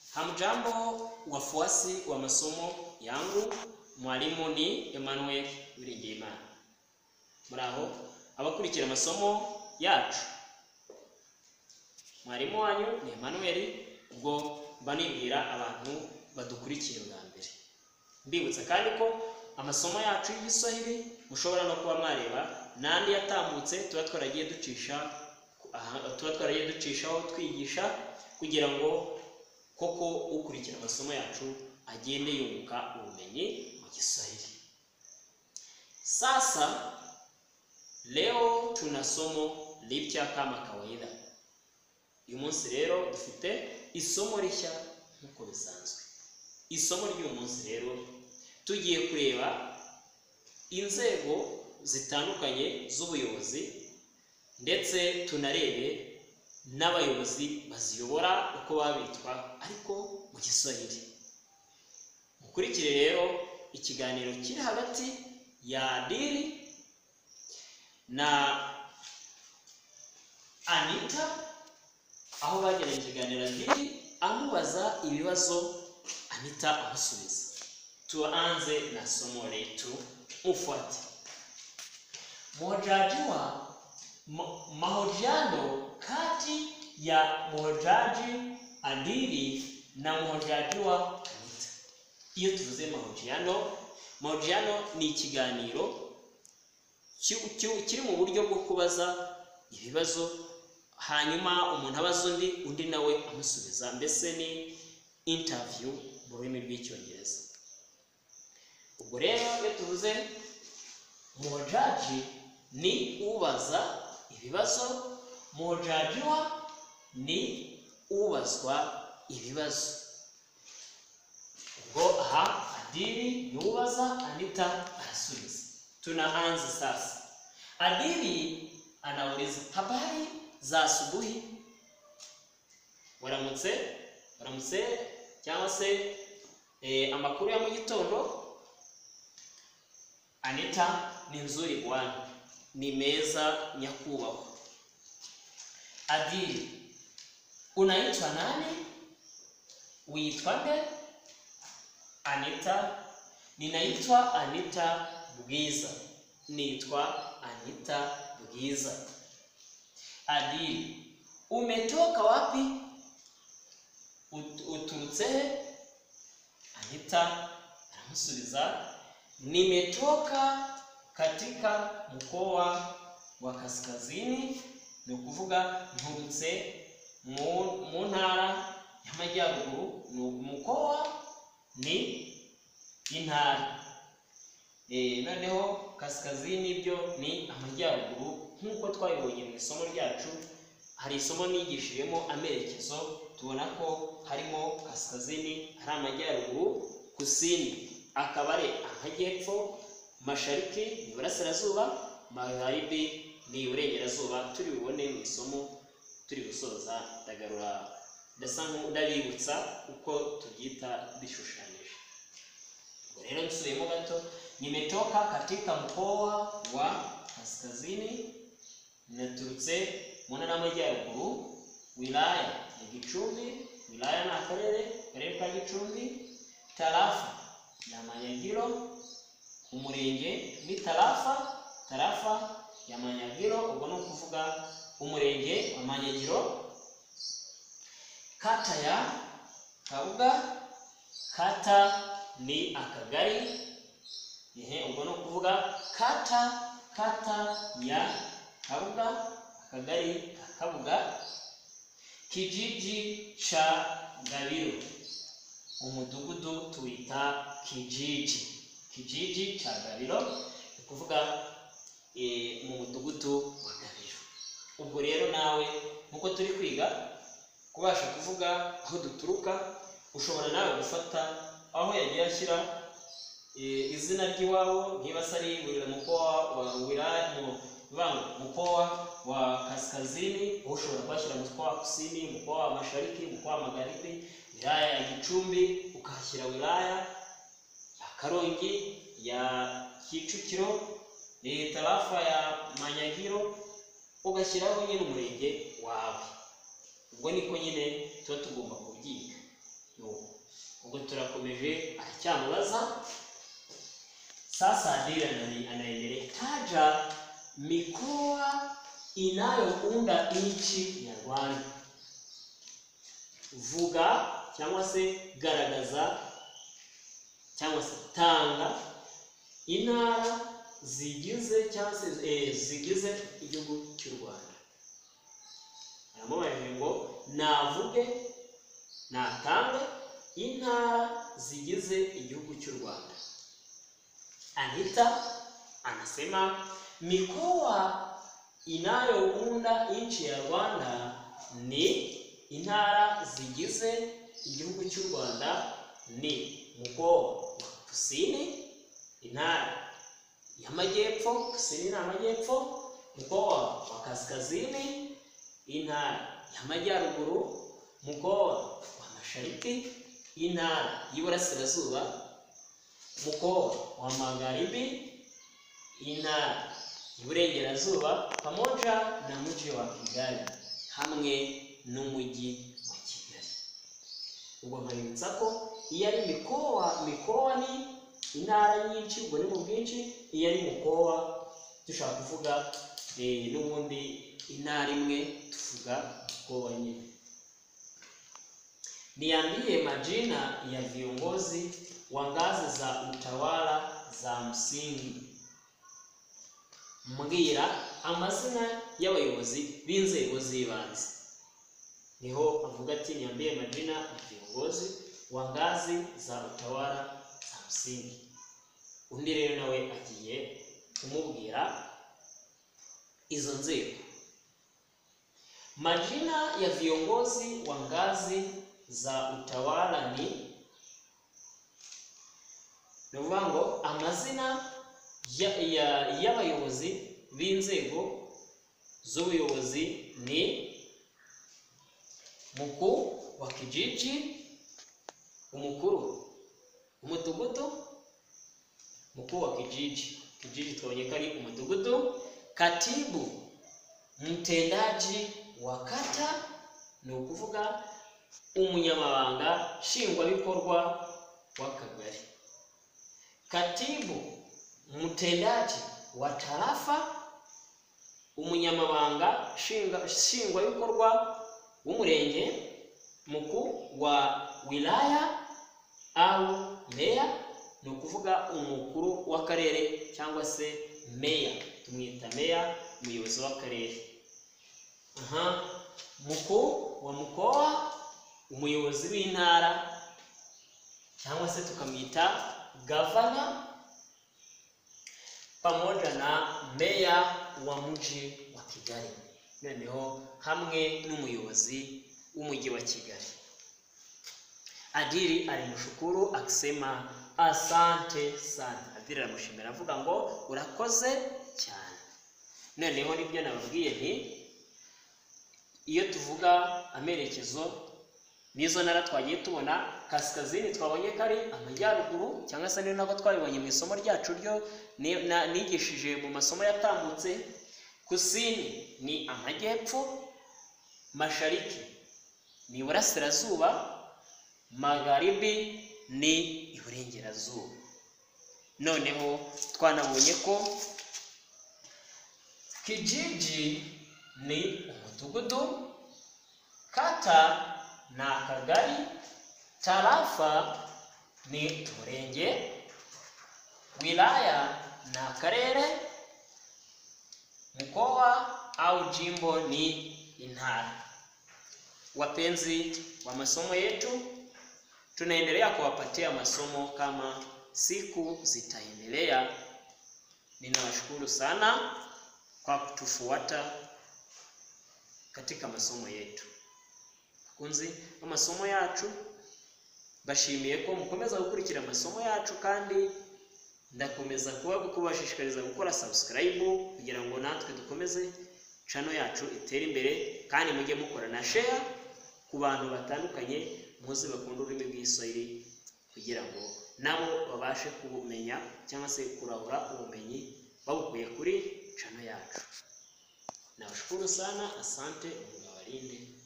Hamjambo wafuasi wa masomo yangu, mwalimu ni Emmanuel Uwiringiyimana. Muraho abakurikira amasomo yacu, mwarimu wanyu ni Emmanuel. Ubwo mba nibwira abantu badukurikiye bwa mbere, mbibutsa kandi ko amasomo yacu y'igiswahili mushobora no kuba mwareba n'andi yatambutse tuba twaragiye ducisha aha- tuba twaragiye ducishaho twigisha kugira ngo koko ukurikira amasomo yacu agende yunguka ubumenyi mu Kiswahili. Sasa leo tuna somo lipya kama kawaida. Uyu munsi rero dufite isomo rishya nk'uko bisanzwe. Isomo ry'uyu munsi rero tugiye kureba inzego zitandukanye z'ubuyobozi ndetse tunarebe n'abayobozi baziyobora uko baba bitwa ariko mu Kiswahili. Mukurikire rero ikiganiro kiri hagati ya Diri na Anita aho bagiranye ikiganiro Diri amubaza ibibazo Anita amusubiza. Tuanze na somo letu, ufuate. Mhojaji wa ma- mahojiano kati ya mhojaji Adili na mhojaji wa Anita. Iyo tuvuze mahojiano, mahojiano ni ikiganiro ki- ki- kiri mu buryo bwo kubaza ibibazo hanyuma umuntu abaza undi undi nawe amusubiza mbese ni interview mu rurimi rw'icyongereza ubwo rero iyo tuvuze mojaji ni ubaza ibibazo mojajiwa ni ubazwa ibibazo ubwo aha adiri ni ubaza anita arasubiza tunaanza sasa adiri anauliza habari za asubuhi waramutse waramutse cyangwa se eh, amakuru ya mu gitondo anita ni nzuri bwana ni meza nyakubahwa adiri unaitwa nani uitwa nde anita ninaitwa anita bwiza nitwa anita bwiza adili umetoka wapi Ut- uturutse he anita aramusubiza nimetoka katika mkoa wa kaskazini ni ukuvuga nturutse mu mu ntara y'amajyaruguru ni umukoa ni intara Eh, noneho kaskazini byo ni amajyaruguru nk'uko twabibonye mu isomo ryacu hari isomo nigishijemo amerekezo tubona ko harimo kaskazini ari amajyaruguru kusini akaba ari amajyepfo mashariki ni iburasirazuba magharibi ni iburengerazuba turi bubone mu isomo turi gusoza ndagarura ndasa nk'udabibutsa uko tubyita bishushanyije Kwa Leo nisehemu gato, nimetoka katika mkoa wa kaskazini naturutse mu ntara y'amajyaruguru, wilaya ya Gicumbi, wilaya ni akarere, akarere ka Gicumbi, tarafa ya Manyagiro, umurenge ni tarafa, tarafa ya Manyagiro, ubwo ni ukuvuga umurenge wa Manyagiro, kata ya Kabuga, kata ni akagari ehe ubwo ni ukuvuga kata kata ya kabuga akagari ka kabuga kijiji cha gabiro umudugudu tuwita kijiji kijiji cha gabiro ni ukuvuga eh, mu mudugudu wa gabiro ubwo rero nawe nk'uko turi kwiga kubasha kuvuga aho duturuka ushobora nawe gufata aho yagiye ashyira eh, izina ry'iwabo niba se ari buri mkoa wa wilaya mu- bang- mkoa wa kaskazini wowe ushobora kuhashyira mkoa wa kusini mkoa wa mashariki mkoa wa magharibi wilaya ya gicumbi ukahashyira wilaya ya karongi ya kicukiro eh, tarafa ya manyagiro ugashyiraho nyine umurenge wawe ubwo niko nyine tuba tugomba kubyiga ni aramukomeje aracyamubaza sasa dira anani- anaendelea taja mikoa inayounda nchi ya Rwanda. Vuga cyangwa se garagaza cyangwa se tanga intara zigize cyangwa se eh, zigize igihugu cy'u Rwanda. Aramubajije ngo navuge natange intara zigize igihugu cy'u Rwanda. Anita anasema mikoa inayounda nchi ya Rwanda ni intara zigize igihugu cy'u Rwanda ni mkoa wa kusini, intara ya majyepfo, kusini na majyepfo, mkoa wa kaskazini, intara ya majyaruguru, mkoa wa mashariki, intara y'iburasirazuba mkoa wa magharibi, ina iburengerazuba pamoja na mji wa Kigali hamwe n'umujyi wa Kigali. Ubwo nkabibutsa ko iyo ari mikoa, mikoa ni intara nyinshi, ubwo ni mu bwinshi. Iyo ari mkoa dushobora kuvuga eh, n'ubundi intara imwe tuvuga mkoa nyine. Niambie majina ya viongozi wa ngazi za utawala za msingi. Mbwira amazina y'abayobozi b'inzego z'ibanze. Niho avuga ati niambie majina ya viongozi wa ngazi za utawala za msingi. Undi rero nawe agiye kumubwira izo nzego. Majina ya viongozi wa ngazi za utawala ni ni ukuvuga ngo amazina ya- ya- y'abayobozi b'inzego z'ubuyobozi ni mukuu wa kijiji, umukuru umudugudu, mukuu wa kijiji, kijiji twabonye ko ari umudugudu, katibu mtendaji wa kata, ni ukuvuga umunyamabanga nshingwabikorwa w'akagari katibu mtendaji wa tarafa, umunyamabanga nshinga- nshingwabikorwa w'umurenge, mukuu wa wilaya au meya, ni ukuvuga umukuru w'akarere cyangwa se meya, tumwita meya, umuyobozi w'akarere. Aha, mukuu wa mkoa, umuyobozi w'intara cyangwa se tukamwita gavana pamoja na meya wa mji wa Kigali, noneho hamwe n'umuyobozi w'umujyi wa Kigali. Adili alimushukuru akisema asante sana. Adili aramushimira avuga ngo urakoze cyane. Noneho nibyo nababwiye nti iyo tuvuga amerekezo n'izo ntara twagiye tubona kaskazini twabonye ko ari amajyaruguru cyangwa se ni nako twabibonye mu isomo ryacu ryo ni- na- nigishije mu masomo yatambutse kusini ni amajyepfo mashariki ni iburasirazuba magharibi ni iburengerazuba noneho twanabonye ko kijiji ni umudugudu kata ni akagari tarafa ni umurenge wilaya ni akarere mkoa au jimbo ni intara wapenzi wa masomo yetu tunaendelea kuwapatia masomo kama siku zitaendelea ninawashukuru sana kwa kutufuata katika masomo yetu kunzi amasomo yacu mbashimiye ko mukomeza gukurikira amasomo yacu kandi ndakomeza kuba kubashishikariza gukora subscribe kugira ngo natwe dukomeze channel yacu itere imbere kandi mujye mukora na share ku bantu batandukanye muzi bakunda ururimi rw'Igiswahili kugira ngo nabo babashe kubumenya cyangwa se kurahura ubumenyi babukuye kuri channel yacu nabashukuru sana asante mungu abalinde